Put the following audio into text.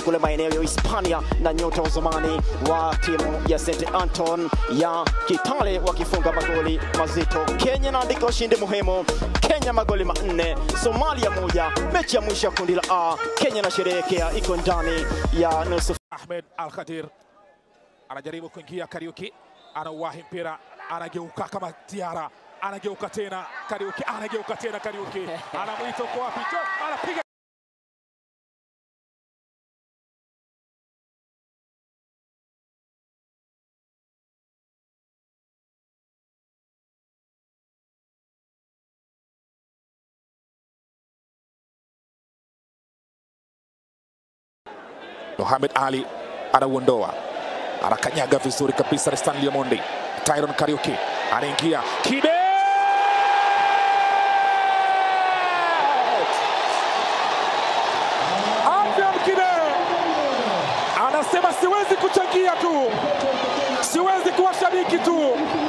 kule maeneo ya Hispania na nyota wa zamani wa timu ya St Anton ya Kitale wakifunga magoli mazito. Kenya inaandika ushindi muhimu, Kenya magoli manne, Somalia moja. Mechi ya mwisho ya kundi la A, Kenya inasherehekea iko ndani ya nusu Ahmed Al Khadir anajaribu kuingia Kariuki, anauwahi mpira, anageuka kama Tiara, anageuka tena Kariuki, anageuka tena Kariuki, anamwita uko wapi? Jo, anapiga Mohamed Ali anauondoa, anakanyaga vizuri kabisa. Stanley Omondi, Tyron Kariuki anaingia Kide Adrian Kide anasema siwezi kuchangia tu, siwezi kuwa shabiki tu,